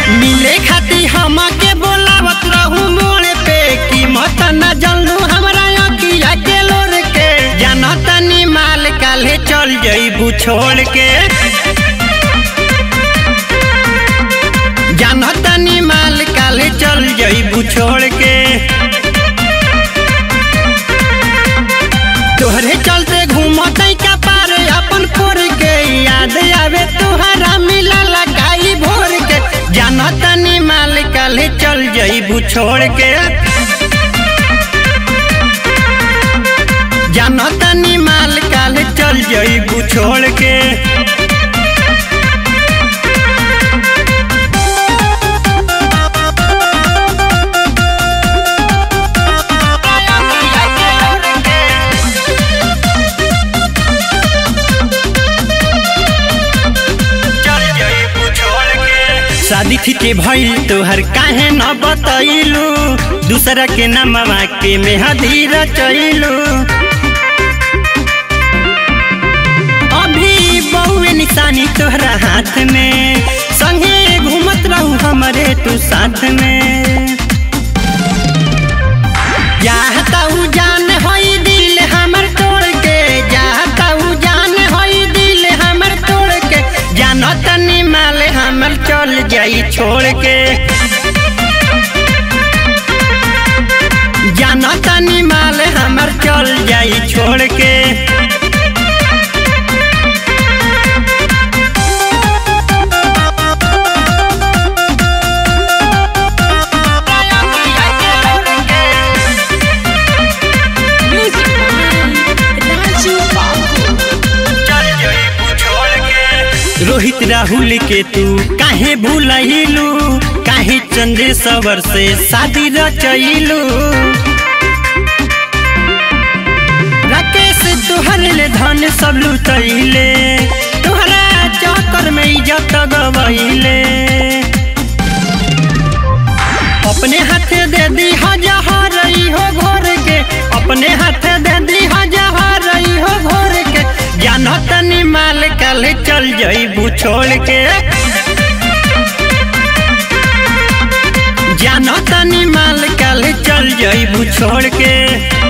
मिले खाती हमके बोलावत रहू मोड़ पे कीमत न जानलू हमरा अखिया के लोर के जाना तनी माल काले चल जईबू छोड़ के जाना तनी माल काले चल जईबू छोड़ के तोहरे चलते घूमत का पार अपन फोर के याद आवे तुहरा मिला लगाई भोर के जाना तनी माल काले चल जईबू छोड़ के जाना तनी माल काले चल जईबू छोड़ के शादी थी के भइल तोहर काहे न बतैलू दूसरा के नामवा के मेहदी रचैलू अभी बहुए निशानी तोहरा हाथ में संगे घूमत रहू हमरे तू साथ में चाहता हूँ जान होई दिल हमर तोड़ के चाहता हूँ जान होई दिल हमर तोड़ के जानो तनी माल हमर चल जाई छोड़ के जानो तनी माल हमर चल जाई छोड़ के Music by Raju Babu. Rohit Rahul के तू काहे भूलैलू काहे चंद्रेश्वर से शादी रचैलू राकेश तुहर ले धन सब लुटैले तुहरा चक्कर में इज्जत गवैले अपने हाथे दे दी हजार हो घोर के अपने हाथे दे दी हजार हो घोर के जानो तनी माल कल चल जईबू छोड़ के जानो तनी माल कल चल जईबू छोड़ के